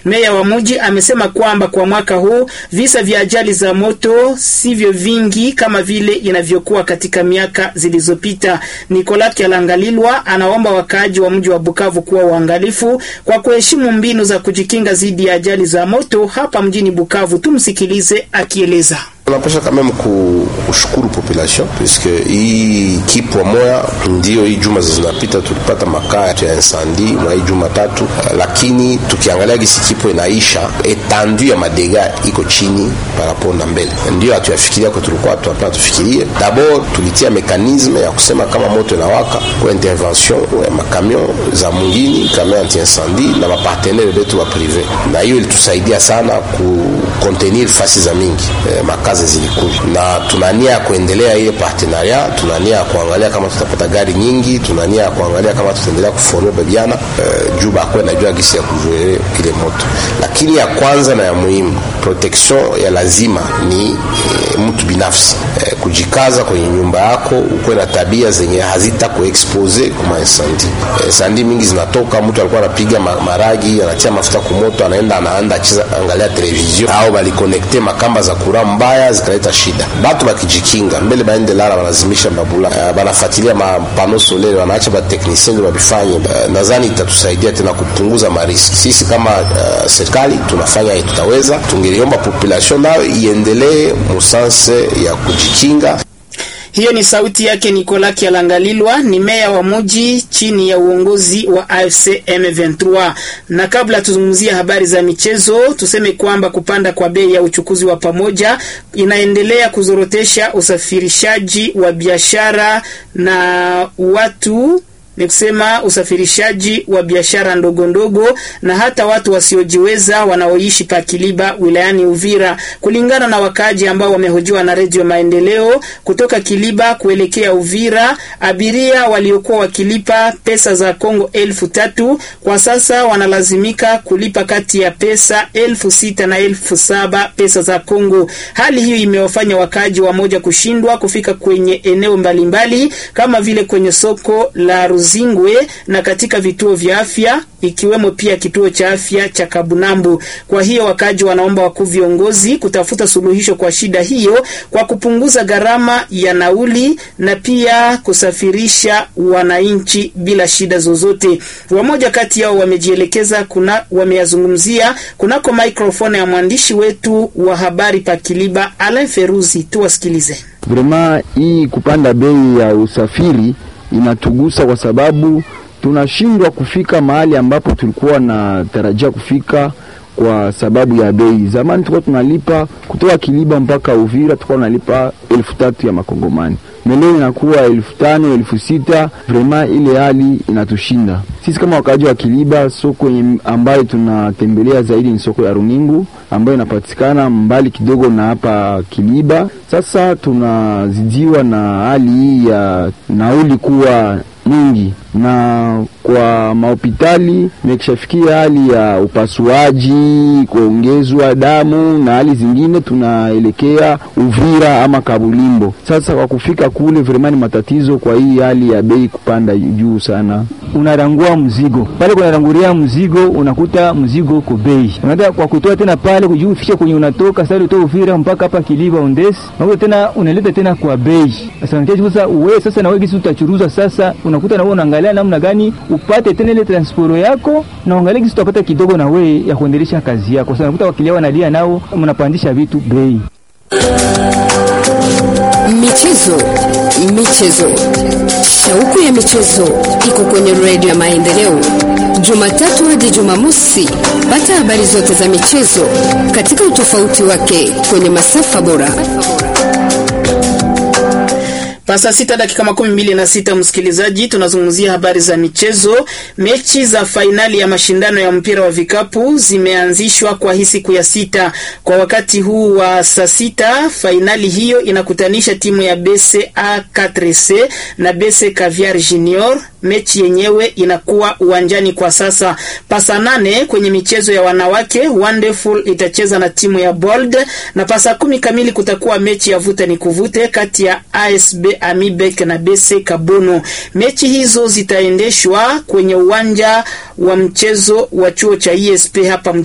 Meya wa mji amesema kwamba kwa mwaka huu visa vya ajali za moto sivyo vingi kama vile inavyokuwa katika miaka zilizopita. Nicolas Kyalangalilwa anaomba wakaaji wa mji wa Bukavu kuwa uangalifu kwa kuheshimu mbinu za kujikinga dhidi ya ajali za moto hapa mjini Bukavu. Tumsikilize akieleza. Tunapasha kama kushukuru population puisque hii kipwa moya ndio hii juma zinapita tulipata makaa ya incendi mwa hii juma tatu, lakini tukiangalia gisi kipwa inaisha etandu ya madega iko chini parapo na mbele, ndio hatuyafikiria kwa tulikuwa tunapana tufikirie. D'abord tulitia mekanisme ya kusema kama moto inawaka kwa intervention ya makamion za mungini kamion anti incendie na mapartenere betu wa prive, na hiyo ilitusaidia sana ku contenir fasi za mingi eh, makazi zilikuja na tunania ya kuendelea hiyo partenaria, tunania ya kuangalia kama tutapata gari nyingi, tunania ya kuangalia kama tutaendelea kuforme babiana uh, juu bakwe najua gisi ya kuzuele ile moto. Lakini ya kwanza na ya muhimu protection ya lazima ni e, mtu binafsi e, kujikaza kwenye nyumba yako, ukuwe na tabia zenye hazita kuexpose kuma insandi. E, sandi mingi zinatoka, mtu alikuwa anapiga maragi, anatia mafuta kumoto, anaenda anaanda acheza angalia television au balikonekte makamba za kura mbaya zikaleta shida. Batu bakijikinga mbele baende lala, wanazimisha babula, uh, banafuatilia mapano solele, wanaacha bateknisien ndio babifanye. Uh, nadhani itatusaidia tena kupunguza mariski. Sisi kama uh, serikali tunafanya hii, tutaweza. Tungeliomba population nayo iendelee musanse ya kujikinga. Hiyo ni sauti yake Nicolas Kyalangalilwa, ni meya wa muji chini ya uongozi wa AFC M23. Na kabla tuzungumzia habari za michezo, tuseme kwamba kupanda kwa bei ya uchukuzi wa pamoja inaendelea kuzorotesha usafirishaji wa biashara na watu ni kusema usafirishaji wa biashara ndogo ndogo na hata watu wasiojiweza wanaoishi pa Kiliba wilayani Uvira, kulingana na wakaaji ambao wamehojiwa na Redio Maendeleo. Kutoka Kiliba kuelekea Uvira, abiria waliokuwa wakilipa pesa za Kongo elfu tatu kwa sasa wanalazimika kulipa kati ya pesa elfu sita na elfu saba pesa za Kongo. Hali hiyo imewafanya wakaaji wamoja kushindwa kufika kwenye eneo mbalimbali mbali, kama vile kwenye soko la Zingwe na katika vituo vya afya ikiwemo pia kituo cha afya cha Kabunambu. Kwa hiyo wakaji wanaomba wakuu viongozi kutafuta suluhisho kwa shida hiyo kwa kupunguza gharama ya nauli na pia kusafirisha wananchi bila shida zozote. Wamoja kati yao wamejielekeza kuna wameyazungumzia kunako microphone ya mwandishi wetu wa habari pa Kiliba Alain Feruzi, tuwasikilize. Vrema hii kupanda bei ya usafiri inatugusa kwa sababu tunashindwa kufika mahali ambapo tulikuwa na tarajia kufika kwa sababu ya bei. Zamani tulikuwa tunalipa kutoka Kiliba mpaka Uvira, tulikuwa tunalipa elfu tatu ya makongomani meleo inakuwa elfu tano elfu sita Vrema ile hali inatushinda sisi kama wakaaji wa Kiliba. Soko ambayo tunatembelea zaidi ni soko ya Runingu ambayo inapatikana mbali kidogo na hapa Kiliba. Sasa tunazidiwa na hali hii ya nauli kuwa nyingi na kwa mahopitali imekishafikia hali ya upasuaji, kuongezwa damu na hali zingine, tunaelekea Uvira ama Kabulimbo. Sasa kwa kufika kule vremani matatizo, kwa hii hali ya bei kupanda juu sana. Unarangua mzigo pale, kunaranguria mzigo, unakuta mzigo uko bei, unaenda kwa kutoa tena pale kujuu ufike kwenye unatoka sasa, utoa Uvira mpaka hapa Kiliba Ondesi, unakuta tena unaleta tena kwa bei. Sasa sasa wewe sasa na wewe kisi utachuruza sasa, unakuta na wewe unaangalia namna gani upate tena ile transporo yako na uangalie kisi utapata kidogo na wewe ya kuendelesha kazi yako. Sasa unakuta wakilia wanalia nao, mnapandisha vitu bei. Michezo, michezo, shauku ya michezo iko kwenye redio ya Maendeleo, Jumatatu hadi Jumamosi. Pata habari zote za michezo katika utofauti wake kwenye masafa bora. Pasa sita dakika makumi mbili na sita, msikilizaji, tunazungumzia habari za michezo. Mechi za fainali ya mashindano ya mpira wa vikapu zimeanzishwa kwa hii siku ya sita. Kwa wakati huu wa saa sita, fainali hiyo inakutanisha timu ya BC A4C na BC Caviar Junior. Mechi yenyewe inakuwa uwanjani kwa sasa. Pasa nane kwenye michezo ya wanawake, Wonderful itacheza na timu ya Bold, na pasa kumi kamili kutakuwa mechi ya vuta ni kuvute kati ya ASB Amibek na BC Kabono. Mechi hizo zitaendeshwa kwenye uwanja wa mchezo wa chuo cha ESP hapa